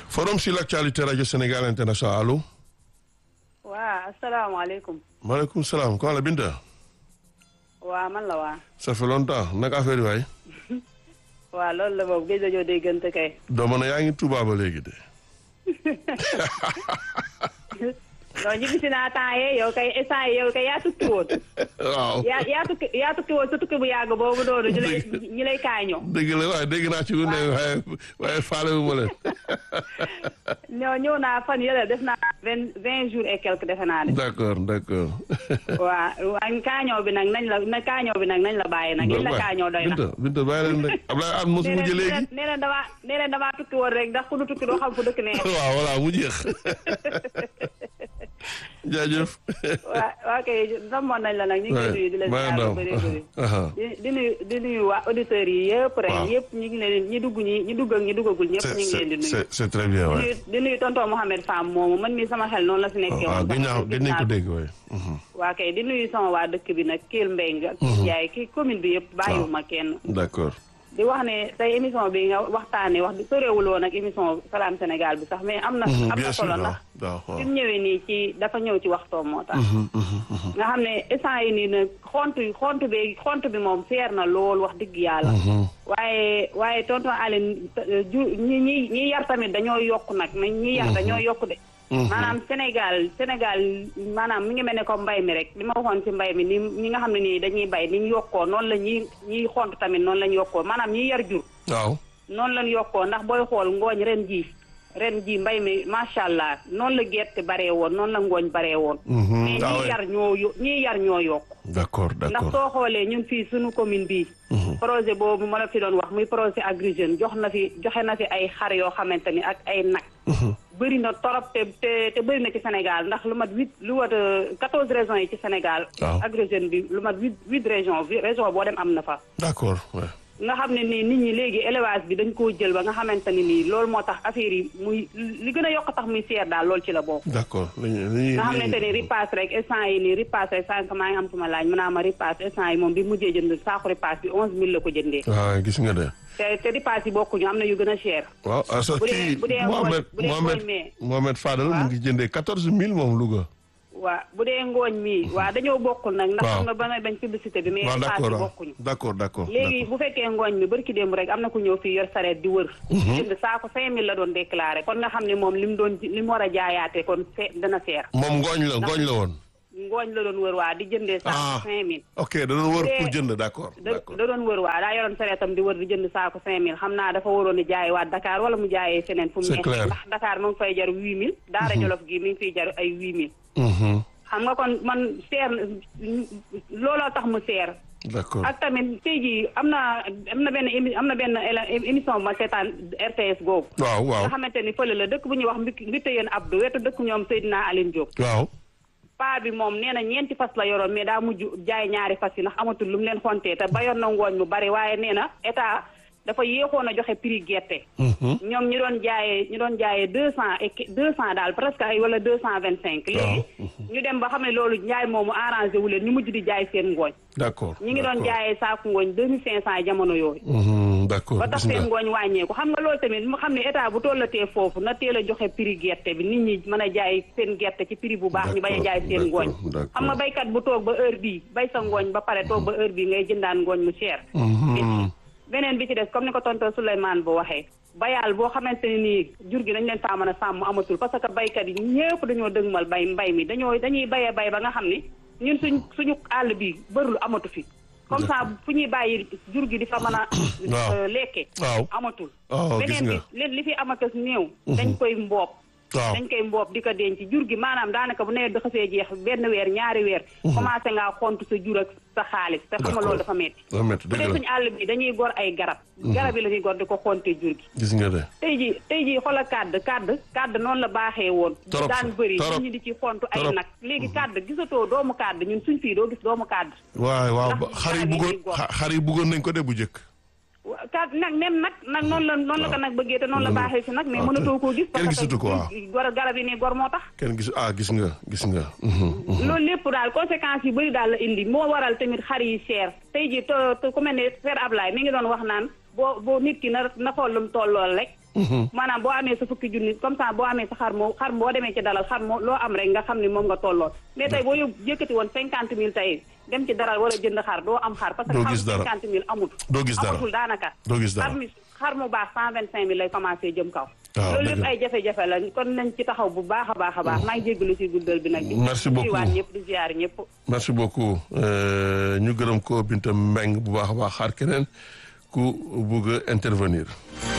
forum sur l'actualité rajo Sénégal international allo. waa asalaamaaleykum. maaleykum salaam ko la Binta. waa man la waa. ça fait longtemps naka affaire yi waay. waa loolu la boobu géej joo déggante kay. doo mën a yaa ngi Touba ba léegi de. non ñibbisi naa temps yee yow kay instant yow kay yaa tukki woon. waaw yaa yaa tukki yaa tukki woon sa tukki bu yàgg boobu noonu ñu lay ñu lay kaañoo. dëgg la waaye dégg naa ci lu ne waaye waaye faale wu ma leen. ñoo ñëw naa fan yële def naa vingt vingt jours et quelque defe naa de. d'accord d'accord. waa waa kaañoo bi nag nañ la na kaañoo bi nag nañ la bàyyi nag. liñ la kaañoo doy na. Binta Binta bàyyi leen rek Ablaye Anne mosu mujj léegi. nee leen damaa nee leen damaa tukki woon rek ndax ku nu tukki doo xam fu dëkk nee. waaw voilà mu jeex. jaajëf. waa waa kay namoon nañ la nag ñu ngi lay nuyu di la ziar bu bëri bëri di di nuyu di nuyu waa auditeurs yi yëpp rek yëpp ñu ngi leen ñi dugg ñi ñi dugg ak ñi duggagul ñëpp ñu ngi leen di nuyu c'est c'est très bien waay. di nuyu tonton Mohamed Fam moomu man mii sama xel noonu la si nekkee waaw woon gëj naa gëj nañ ko dégg waay. waa kay di nuyu sama waa dëkk bi nag Kell Mbeng ak Ndiaye ki commune bi yëpp bàyyiwuma kenn d'accord. di wax ne tey émission bi nga waxtaanee wax di soreewul woon ak émission Salam Sénégal bi sax mais am na am na bien sûr solo ndax waaw waaw. fi mu ñëwee nii ci dafa ñëw ci waxtoom moo tax nga xam ne instant yi nii nag xont xont bi xont bi moom seer na lool wax dëgg yàlla waaye waaye tonton Aline ju ñi ñi ñi yar tamit dañoo yokk nag nañ ñi yar dañoo yokk de maanaam Sénégal Sénégal maanaam mi ngi mel ne ko mbay mi rek li ma waxoon ci mbay mi ni ñi nga xam ne nii dañuy bay ni ñu yokkoo noonu la ñi ñiy xont tamit noonu lañ yokkoo maanaam ñi yar jur waaw. noonu lañ yokkoo ndax booy xool ngooñ ren ji ren ji mbay mi macha allah noonu la gerte baree woon noonu la ngooñ baree woon mais ah ñii ouais. yar ñoo yo ñii yar ñoo yokk d'accord ndax d'accord. soo xoolee ñun fii suñu commune bii projet boobu ma la fi doon wax muy projet Agri Jeunes jox na fi joxe na fi ay xar yoo xamante ni ak ay nag bëri na torop te te te bëri na ci Sénégal ndax lu mat huit lu wat quatorze régions yi ci Sénégal Waaw. Agri Jeunes bi lu mat huit huit régions région boo dem am na fa d'accord ouais. nga xam ne nii nit ñi léegi élevage bi dañ koo jël ba nga xamante ni nii loolu moo tax affaire yi muy li gën a yokk tax muy seer daal loolu ci la bokk d'accord. li li nga xamante ni ripaas rek instant yi nii ripaas rek sànq maa ngi am suma laaj mën naa ma ripaas instant yi moom bi mujjee jënd saako ripaas bi onze mille la ko jëndee waaw gis nga de. te te ripaas yi bokkuñu am na yu gën a cher waaw ah sa bu dee- kii bu dee Mohamed ngooñ- bu dee Mohamed ngooñ mee. Mohamed Fadel mu Waaw. ngi jëndee quatorze mille moom Louga. waa bu dee ngooñ mii waa dañoo bokkul nag ndax Waaw. xam nga ba may bañ publicité bi mais waaw ripaas d'accord yi waaw bokkuñu d'accord d'accord. léegi bu fekkee ngooñ mi barki démb rek am na ku ñëw fii yor sareet di wër jënd saako cinq mille la doon déclaré kon nga xam ne moom li mu doon li mu war a jaayaate kon se dana seer moom ngooñ la ngooñ la woon. ngooñ la doon wër waa di jëndee ah saako cinq mille ok da doon wër Bu dee- pour jënd d'accord da d'accord. da doon wër waa daa yoroon sareetam di wër di jënd saako cinq mille xam naa dafa waroon a jaay waa Dakar wala mu jaayee feneen fu mu C'est nekk clair. ndax Dakar mu ngi fay jar huit mille daara Jolof gi mi ngi fiy jar ay huit mille Mhm. xam nga kon man seer looloo tax mu seer d'accord. ak tamit tey jii am na am na benn émi am na benn éla- émission bu ma seetaan RTS googu waaw waaw nga xamante ni fële la dëkk bu ñuy wax mbi mbitte yéen Abdou wetu dëkk ñoom Seydina Aline Diop waaw. paa bi moom nee na ñeenti fas la yoroon mais daa mujj jaay ñaari fas yi ndax amatul lu mu leen xontee te bayoon na ngooñ mu bari waaye nee na état dafa yéexoon a joxe prix gerte Mhm. ñoom ñi doon jaayee ñi doon jaayee deux cent et deux cent daal presque ay wala deux cent vingt cinq léegi ñu dem ba xam ne loolu njaay moomu arrangé wu leen ñu mujj di jaay seen ngooñ d'accord. ñi ngi doon d'accord. jaayee saaku ngooñ deux mille cinq cent jamono yooyu Mhm, d'accord ba tax gis seen nga. ngooñ wàññeeku xam nga loolu tamit mu xam ne état bu tollatee foofu na teel a joxe prix gerte bi nit ñi mën a jaay seen gerte ci prix bu baax ñu bañ a jaay seen ngooñ D'accord, d'accord. xam nga baykat bu toog ba heure bii bay sa ngooñ ba pare toog ba heure bii ngay jëndaan ngooñ mu cher Mhm. beneen bi ci des comme ni ko tonton Souleymane bu waxee bayaal boo xamante ne nii jur gi dañ leen faa mën a sàmm amatul parce que baykat yi ñëpp dañoo dëgmal bay mbay mi dañoo dañuy bayee bay ba nga xam ni ñun suñ suñu àll bi bërul amatu fi comme ça fu ñuy bàyyi jur gi di fa mën a Waaw. euh, lekke waaw amatul waaw gis beneen nga. bi li li fi amakas néew dañ koy mboob waaw dañ koy mboob di ko denc jur gi maanaam daanaka bu nawet bi xasee jeex benn weer ñaari weer commencé ngaa xont sa jur ak sa xaalis te xam nga loolu dafa metti dafa métti bu dëgg dee la suñu àll bi dañuy gor ay garab garab yi la ñuy gor di ko xonte jur gi gis nga de. tey ji tey ji xoola kàdd kàdd kàdd noonu la baaxee woon Torop daan bëri torop nit ñi di ci xontu ay torop. nag léegi kàdd gisatoo doomu kàdd ñun suñ fii doo gis doomu kàdd waaw waaw Ndax ba- xar yi garab yi bëggoon ñuy gor. xa- xar yi bëggoon nañ ko de bu njëkk. wa- kàdd nag nem nag nag noonu la noonu la ko nag bëggee te noonu la Noonu. baaxee si nag mais waaw, mënatoo koo gis kenn parce gisatu ko, waaw. que gor garab yi nii gor moo tax kenn gis ah gis nga gis nga. Mhm, mhm. loolu lépp daal conséquences yu bëri daal la indi moo waral tamit xar yi cher tey ji te te ku mel ne Père Ablaye mi ngi doon wax naan boo boo nit ki na na xool lu mu tollool rek maanaam boo amee sa fukki junni comme ça boo amee sa xar moo xar boo demee ci dalal xar moo loo am rek nga xam ni moom nga tolloo mais tey boo yóbbu yëkkati woon cinquante mille tey dem ci daral wala jënd xar doo am xar parce que Doo xar gis dara. cinquante mille amut Doo gis dara. amatul daanaka Doo gis dara. xar mi xar mu baax cent vingt cinq mille lay commencé jëm kaw waaw, loolu dëgg lépp la. ay jafe-jafe la kon nañ ci taxaw bu baax a baax a baax maa ngi jéggalu ci guddal bi nag di Merci beaucoup. waat ñëpp di ziar ñëpp merci beaucoup Euh, ñu gërëm ko Binta Mbeng bu baax a baax xaar keneen ku bugg a intervenir